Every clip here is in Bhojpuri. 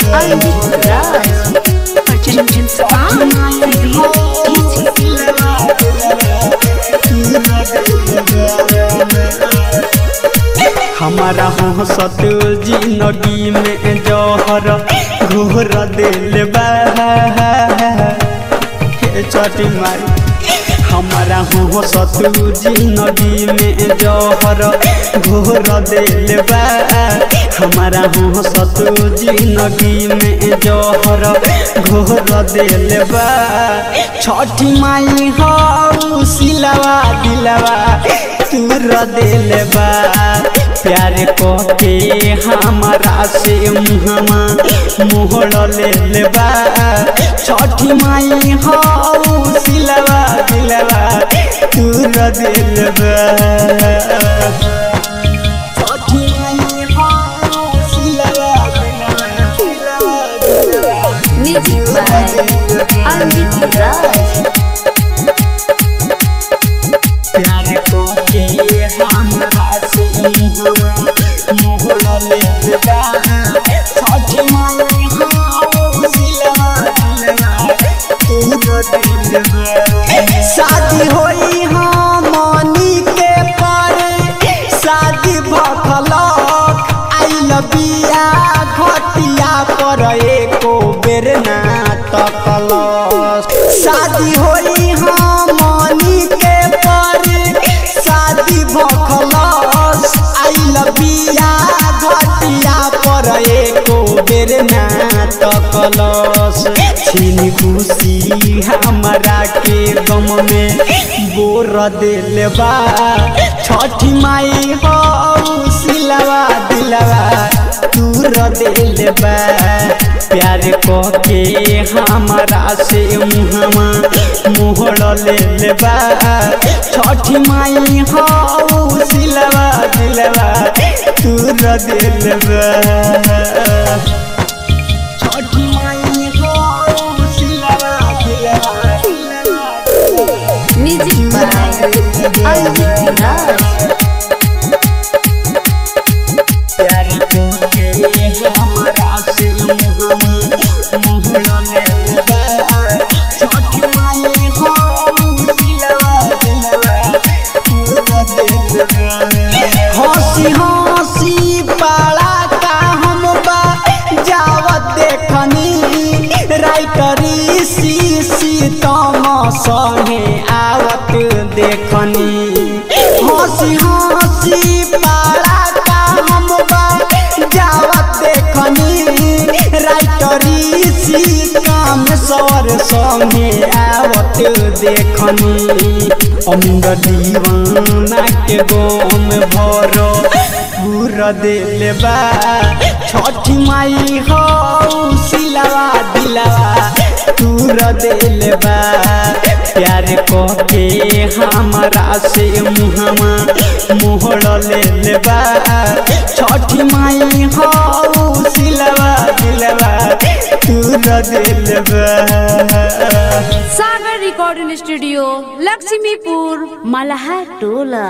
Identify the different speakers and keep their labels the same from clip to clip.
Speaker 1: Alvin Raj. Purchase Spa.
Speaker 2: हमारा हंसत जिंदगी में जहर घोर दिल बा हे चटी मारी हमारा हंसत जिंदगी में जहर घोर दिल बा हमारा हंसत जिंदगी में जहर घोर दिल बा छठी माई हऊ सिलवा दिलवा तूर दिल बा प्यार को के हमारा से मुहमा मोहड़ ले बा छठी माई हऊ सिलवा दिलवा तूर दिल बा छठी माई हऊ सिलवा दिलवा
Speaker 1: Music by Alvin Raj.
Speaker 2: प्यार को के हमरा से मुहमा मोहड़ ले बा छठी माई हऊ सिलवा दिलवा शादी होई हमनी के पर शादी भखलक आइल बिया घटिया पर एको बेर ना तकलक शादी होई हमनी के पर शादी भखलक आइल बिया घटिया पर एको बेर ना तकलस छीन खुशी हमरा के गम में बोर दिल बा छठी माई हो सिलवा दिलवा तूर दिल बा प्यार को के हमरा से मुहमा मोहड़ ले बा छठी माई हो सिलवा दिलवा तूर दिल बा छठी माई हो सिलवा दिलवा
Speaker 1: Music by Alvin Raj.
Speaker 2: प्यार को के हमरा से मुहमा मोहड़ ले बा छठी माई हो सिलवा दिलवा तूर दिल बा हंसी हंसी पाला का हम बा जावत देखनी राइटरी सी सी तम संगे आवत देखनी हंसी हंसी पाला का हम बा जावत देखनी राइटरी सी काम सवर संगे आवत देखनी अमिंद दीवाना के गोम भरो पूरा दिल बा छठी माई हो सिलवा दिलवा तूर दिल बा प्यार को के हमरा से मुहमा मोहड़ ले बा छठी माई हो सिलवा दिलवा तूर दिल बा
Speaker 1: सागर रिकॉर्डिंग स्टूडियो लक्ष्मीपुर मलहा टोला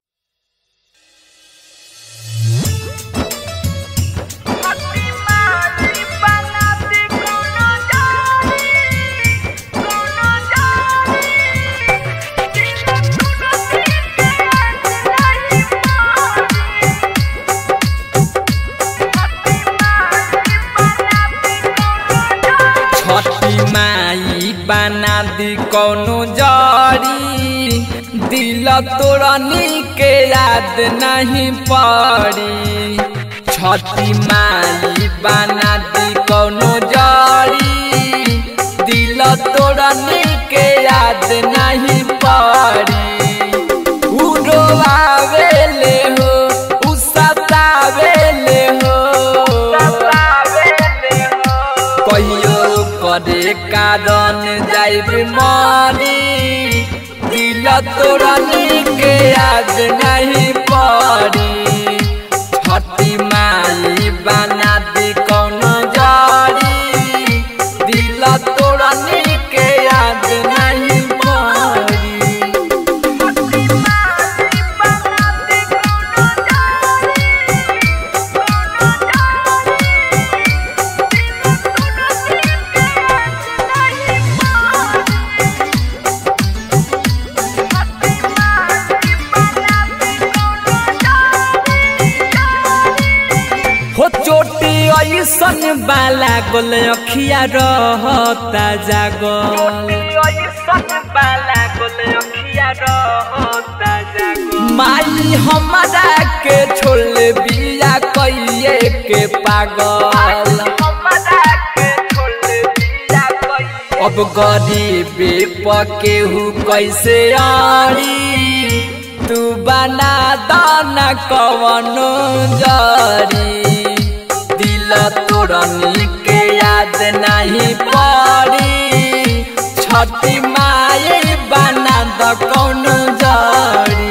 Speaker 3: छठी माई बना दी कौनो जड़ी दिल तोड़नी के याद नहीं पड़ी छठी माई बना दी कौनो जड़ी दिल तोड़नी के याद नहीं पड़ी उड़ोआवेले हो उ सतावेले हो कहियो करे कारण जाइब मरी दिल तोड़नी के याद नहीं पड़ी छठी माई बना दी कौनो जड़ी दिल तोड़नी के याद नहीं पड़ी ऐसन बाला गोल अखिया रहता जागल माई हमारा के छोड़ बिया कइए के पागल अब गरीबे पकेहू कैसे आड़ी तू बना दाना कवनो जरी दिल तोरनी के याद नहीं पड़ी छठी माई बना द कौनो जरी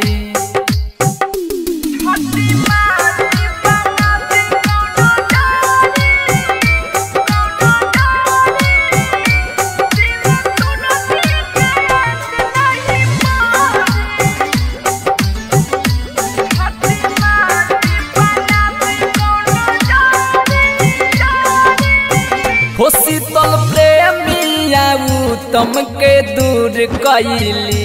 Speaker 3: हो शीतल प्रेमिया उत्तम के दूर कैली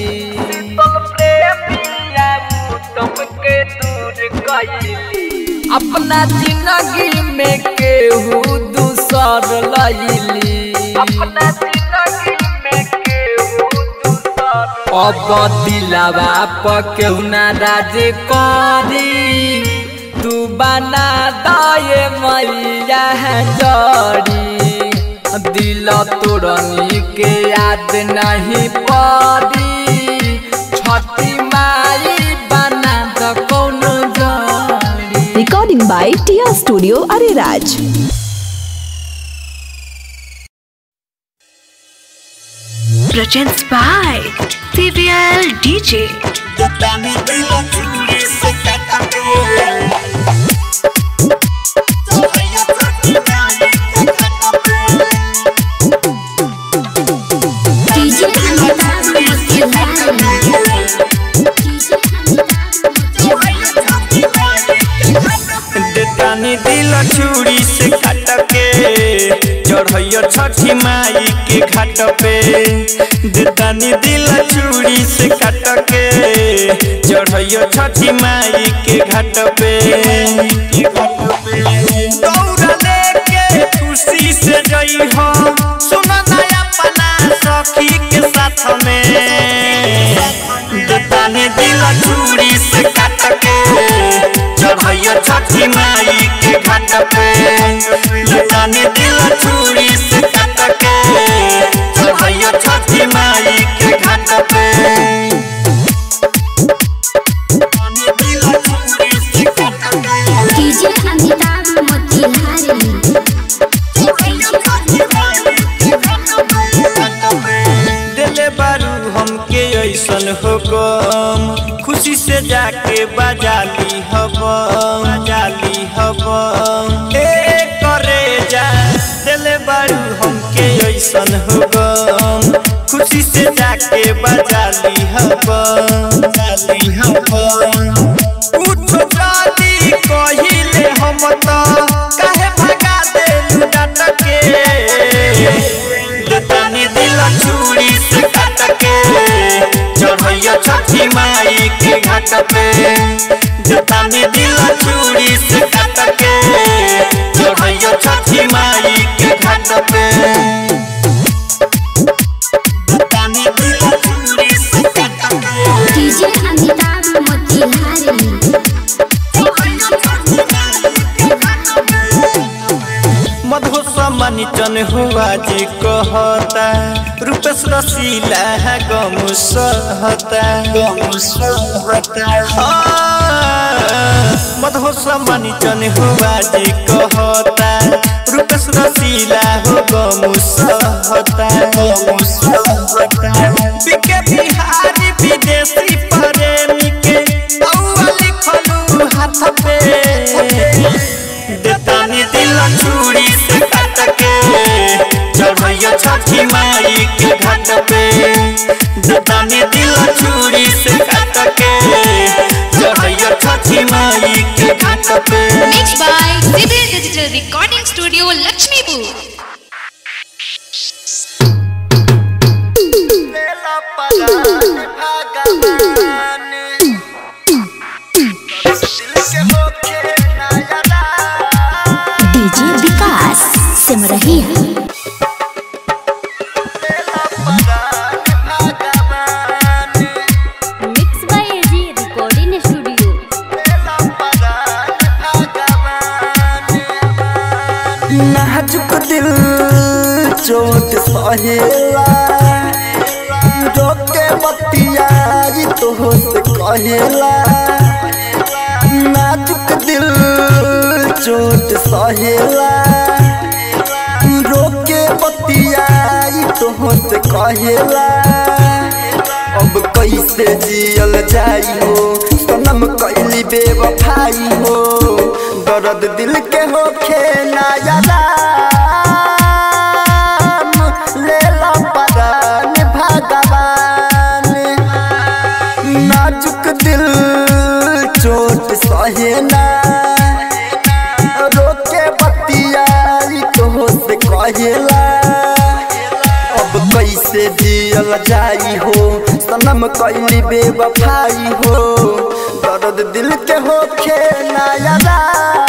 Speaker 3: अपना जिंदगी में केहू दूसर लैली अब दिलावा पर केहू ना राज करी तू बना दाए मैया जड़ी दिल तोरनी के याद नहीं पड़ी छठी माई बना द कौनो जड़ी
Speaker 4: Recording by Tia Studio Ariraj.
Speaker 1: presents by CVL DJ.
Speaker 2: देतानी दिल चूड़ी से काट के चढ़ैयो छठी माई के घाट पे देतानी दिल चूड़ी से काट के चढ़ैयो छठी माई के घाट पे दौड़ा लेके खुशी से जई हो सुन नया पना सखी के साथ में देतानी दिल चूड़ी से काट के चढ़ैया छठी माई के घाट पे लतानी दिल चूड़ी से काट के चढ़ैया छठी माई के घाट पे लतानी दिल चूड़ी से काट के
Speaker 5: डीजे अमिताभ मोतिहारी
Speaker 2: दिले बारू हमके ऐसन हो गम खुशी से जाके बजाली हब बजाली हब ए करे जा दिले बारू हमके ऐसन हो गम खुशी से जाके बजाली हब बजाली हब उठो जाली कहिले हम त काहे भगा देलु डाट के लतानी दिल चूड़ी से काट के चढ़ैया छठी माई के घाट पे जतानी दिल चूड़ी से काट के चढ़ैया छठी माई के घाट पे जतानी दिल चूड़ी से काट के
Speaker 5: डीजे अमिताभ मोतिहारी
Speaker 2: मधुसमनी चन हुआ जी कहता रूपेश रसीला है गम सहता गम सहता मधुसमनी चन हुआ जी कहता रूपेश रसीला हो गम सहता गम सहता बिके बिहारी विदेशी प्रेमी के औवा लिखलू हाथ पे देतानी दिल चूड़ी से काट के चढ़ैया छठी माई के घाट पे देतानी दिल चूड़ी से काट के चढ़ैया छठी माई के घाट पे
Speaker 6: Mixed by Civil Digital Recording Studio Lakshmipur.
Speaker 4: DJ
Speaker 7: कहेला रोके बतिया तो से कहेला नाजुक दिल चोट सहेला रोके बतिया तो से कहेला अब कैसे जियल जाई हो सनम कैली बेवफाई हो दर्द दिल के होखे ना यादा लेला परान भगवान नाजुक दिल चोट सहे ना रोके बतियाई तो से कहेला अब कैसे जियल जाई हो सनम कैली बेवफाई हो दर्द दिल के होखे ना यादा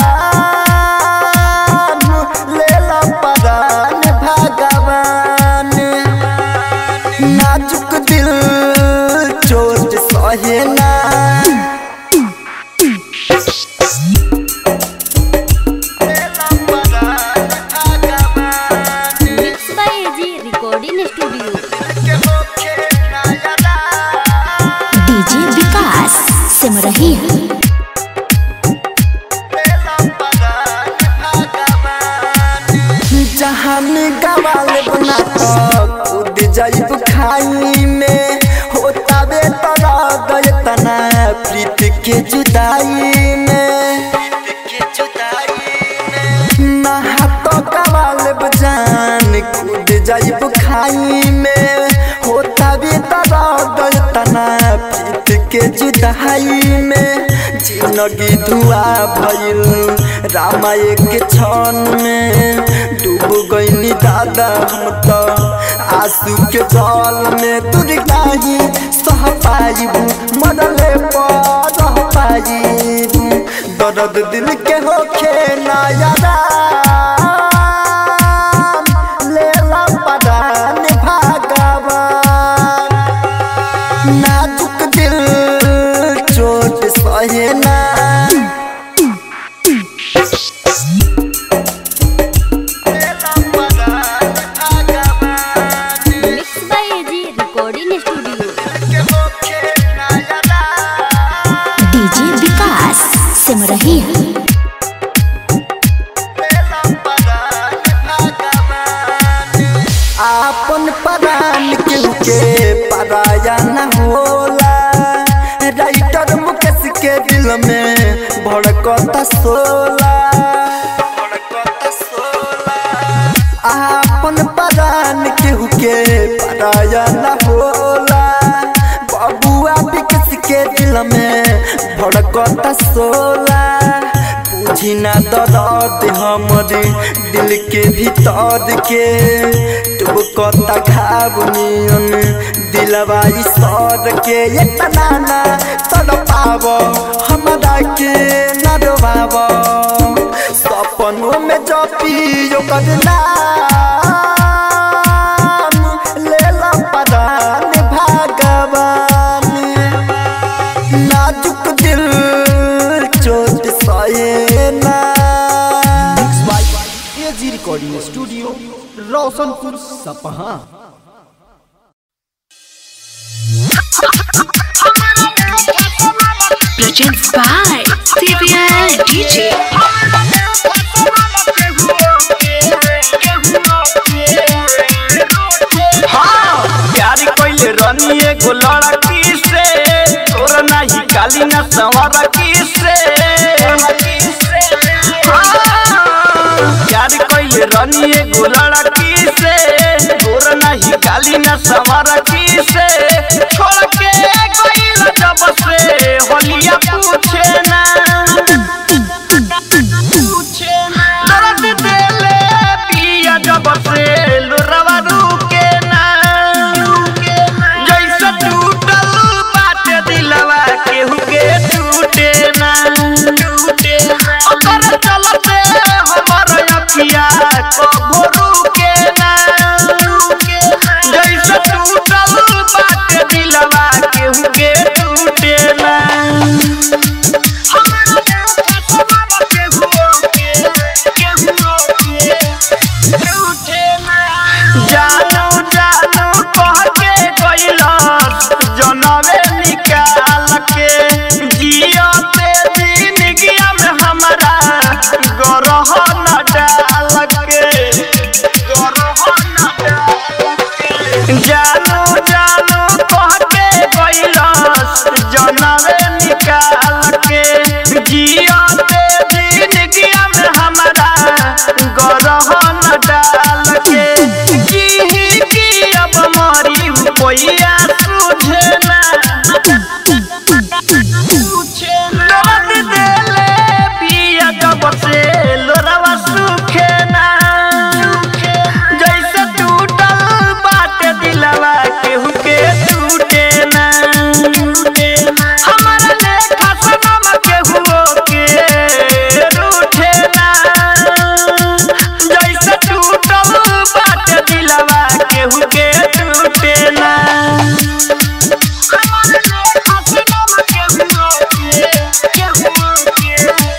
Speaker 7: लेला परान भगवान नाजुक दिल चोट सहे ना
Speaker 1: mix by AG recording studio
Speaker 5: DJ Vikas Simrahi
Speaker 7: जहान गवाल बना कूद जाइब खाई में होता बे तरा गए तना प्रीत के जुदाई में नहा तो गवाल बजान कूद जाइब खाई में होता बे तरा गए तना प्रीत के जुदाई में जिंदगी धुआं भइल रामाय के क्षण में डूब गईनी दादा हम तो आंसू के जल में तुर नाही सह पाइबू मरले पर रह पाइबू दर्द दिल के होखे ना यादा लेला परान भगवान नाजुक दिल चोट सहे ना
Speaker 1: mix by AG recording studio
Speaker 5: DJ Vikas Simrahi
Speaker 7: आपन परान केहू के पराया न होला राइटर मुकेश के दिल में भड़कता सोला आपन परान केहू के पराया न होला बबुआ विकेश के दिल में भड़कता सोला बुझी ना दर्द हमरे दिल के भीतर के टुबकता घाव नियन दिलवा ई सर के इतना ना तड़पाव हमरा के न डोबाव सपनों में जपियो करना लेला परान भगवान नाजुक दिल चोट सहे ना
Speaker 8: एजी रिकॉर्डिंग स्टूडियो रोशनपुर सपहा
Speaker 6: Presents by CBL DJ.
Speaker 2: प्यार कइले रनी एगो लड़की से तोर नाही काली न संवर की से प्यार कइले रनी एगो लड़की से तोर नाही काली न संवर की से छोड़ के गइल जब से होलिया पूछे ना दर्द देले पिया जब से लुरवा रुके ना जैसे टूटल बाटे दिलवा केहू के टूटे ना ओकर चलते हमर अखिया कबो रुके ना जैसे टूटल बाटे दिलवा केहू के टूटे ना जानू डाल के जी की अब मरी कोइया तुझे ना दर्द देले पिया जब से लोरावा सूखे ना जैसे टूटल बाटे दिलवा केहू के टूटे ना हमारा लेखा सनम केहू के रूठे ना जैसे टूटल बाटे दिलवा केहू के टूटे ना हमारा लेखा सनम केहू के केहू के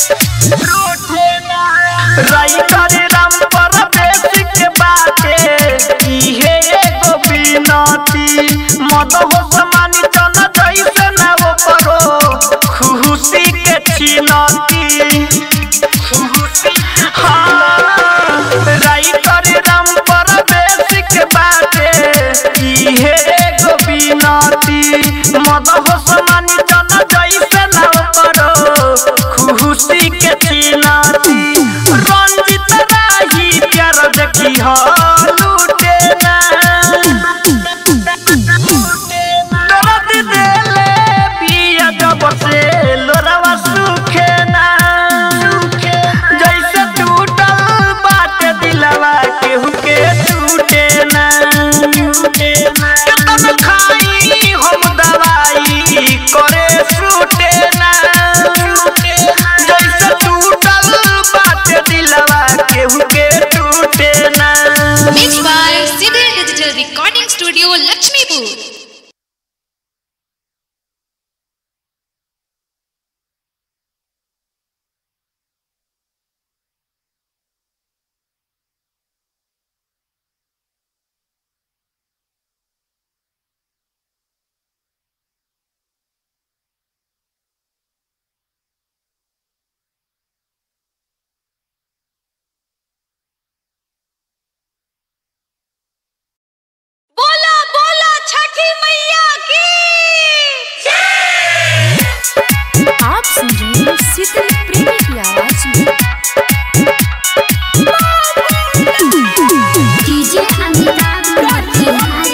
Speaker 2: राई करे राम पर बेसिक बाटे इहे एगो बिनती मद हो समानी चन जैसे ना वो परो खुशी के छिनती हाँ राई करे राम पर बेसिक बाटे इहे एगो बिनती मद हो समानी चन जैसे ना वो परो खुशी के छिनती रंजित राही प्यार देखी हो लूटे ना दर्द देले पिया जब से लोरावा सूखे ना जैसे टूटल बाटे दिलवा केहू के टूटे ना केतन खाई हम दवाई करे छूटे ना जैसे टूटल बाटे दिलवा केहू के टूटे ना
Speaker 6: Mixed by Siddhi Digital Recording Studio, Lakshmipur.
Speaker 1: बोला बोला छठी मैया की
Speaker 5: आप सुन रहे हैं शीतल प्रेमी की आवाज में डीजे अमिताभ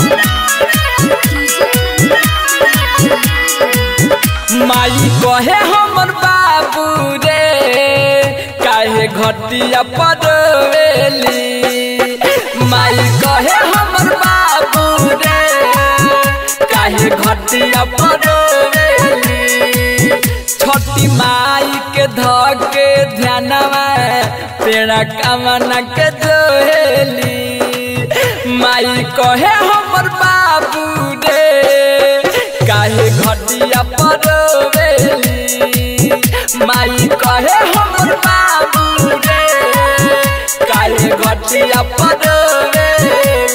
Speaker 3: माई कहे हमर बाबू रे काहे घटिया पड़वेली माई कहे हमर बाबू रे काहे घटिया पड़वेली छोटी माई के धके ध्यानवा पेड़ा कामना के जोहेली माई कहे हमर बाबू रे काहे घटिया पड़वेली माई कहे हमर बाबू रे काहे घटिया पड़वेली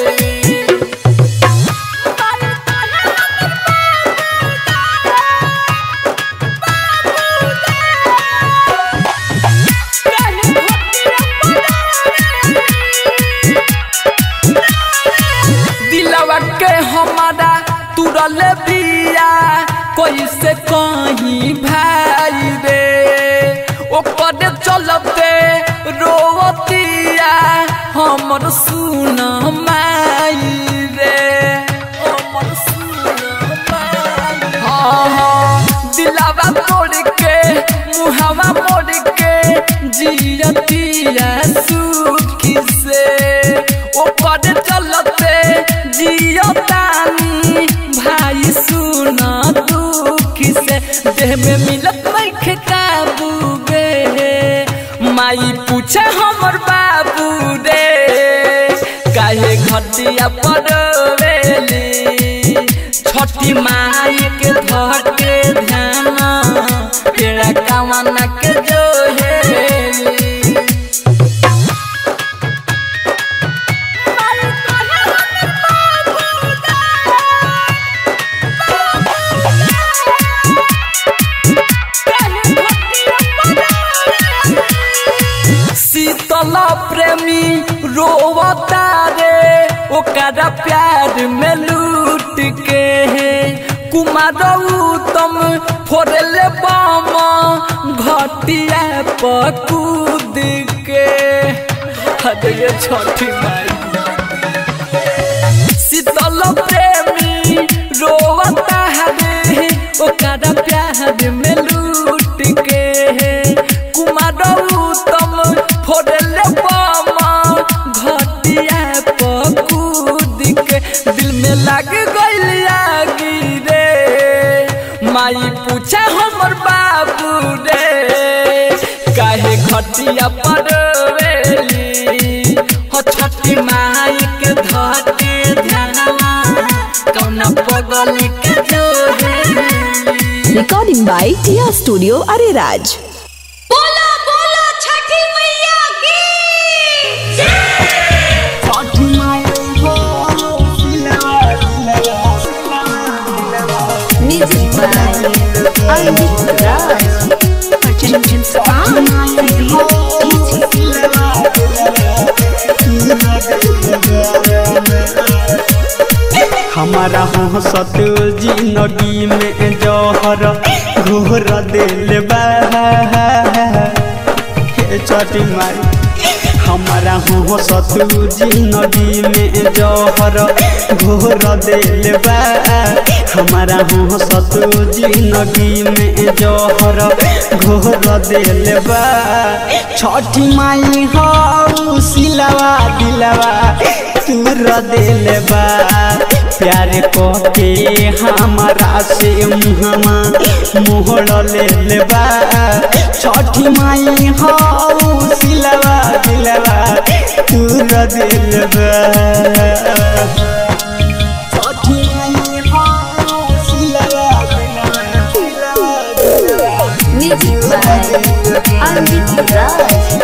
Speaker 3: दिलवा के हमारा तुरल बिया कैसे कहीं भाई रे ओकर चलते रोवतिया हमर सुन माई रे हमर सुन माई हाँ हाँ दिलवा तोड़ के मुहवा मोड़ के जियतिया सुखी से ओकर चलते जियतानी भाई सुन दुखी से देह में मिलत नहीं काबू गे माई पूछे हमर बाबू रे काहे घटिया पड़वेली छठी माई के धर के ध्यान पेड़ा कामना के जोहेली शीतल प्रेमी रोवता रे ओकरा प्यार में लूट के कुमार उत्तम फोड़ले बम घटिया पकूद के अरे ये छठी माई शीतल प्रेमी रोवता हरे ओकरा प्यार में लूट के कुमार उत्तम फोड़ले बमा घटिया पकूद के दिल में लग गइल आगी रे माई पूछा हमर बाबू रे काहे घटिया पर वेली हो छठी माई के धटे ध्यानवा कौना पगल के जोहेली
Speaker 4: रिकॉर्डिंग बाय टिया स्टूडियो अरेराज
Speaker 6: बोला बोला छठी मैया की
Speaker 1: music by Amit Raj Arjun sound
Speaker 2: हमारा हो सतुल जिंदगी में जौहर घोर दिल बा हे छठी माई हमारा हो सतुल जिंदगी में जौहर घोर दिल बा हमारा हो सतुल जिंदगी में जौहर घोर दिल बा छठी माई हो सिलवा दिलवा तूर दिल बा प्यार को के हमारा से मुहमा मोहड़ ले बा छठी माई हो सिलवा दिलवा तूर दिल बा छठी माई हो सिलवा दिलवा
Speaker 1: म्यूजिक बाय अमित राज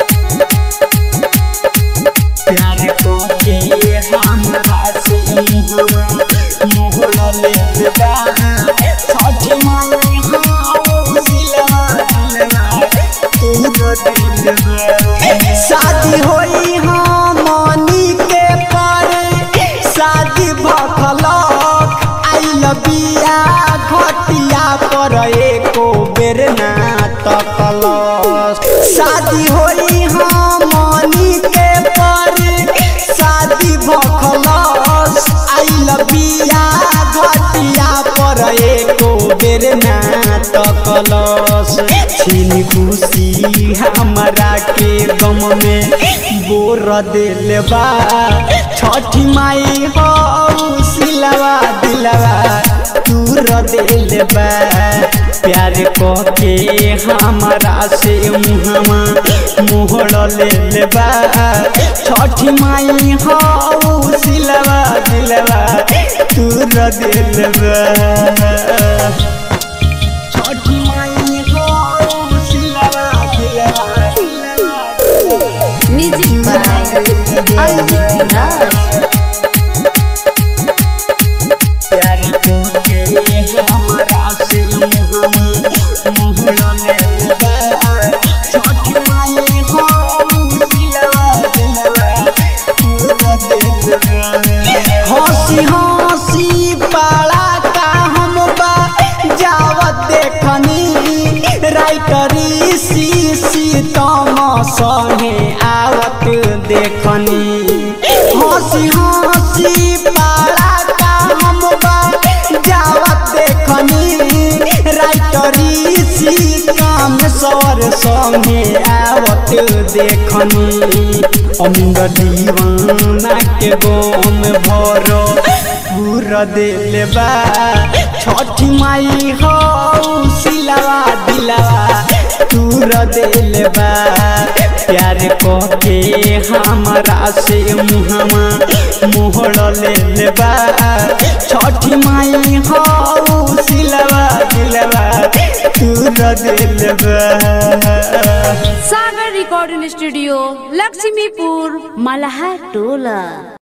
Speaker 2: प्यार को के हमरा से मुहमा मोहड़ ले बा छठी माई हो सिलवा दिलवा तूर दिल बा शादी होई हमनी के पर शादी भखलक आई बिया घटिया पर एको बेर ना तकलक शादी होई हमनी के पर शादी भखलक आई बिया घटिया पर एको बेर ना तकलस छीन खुशी हमरा के गम में बोर दिल बा छठी माई हो सिलवा दिलवा दूर दिल बा प्यार को के हमरा से मुहमा मोहड़ ले बा छठी माई हो सिलवा दिलवा दूर दिल बा छठी माई हो सिलवा दिलवा
Speaker 1: म्यूजिक बाय अमित राज
Speaker 2: प्यार को के हमरा से मुहमा मोहड़ ले बा छठी माई हो सिलवा दिलवा दूर दिल बा हंसी हंसी पाला का हम बा जावत देखनी राइटरी सी सी तम संगे आवत देखनी हंसी हंसी पाला का हम बा जावत देखनी राइटरी सी काम सवर संगे आवत देखनी अमिंद दीवाना के गोम भरो पूरा दिल बा छठी माई हो सिलवा दिलवा तूर दिल बा प्यार को के हमरा से मुहमा मोहड़ ले बा छठी माई हो सिलवा दिलवा तूर दिल बा
Speaker 1: सागर रिकॉर्डिंग स्टूडियो लक्ष्मीपुर मलहा टोला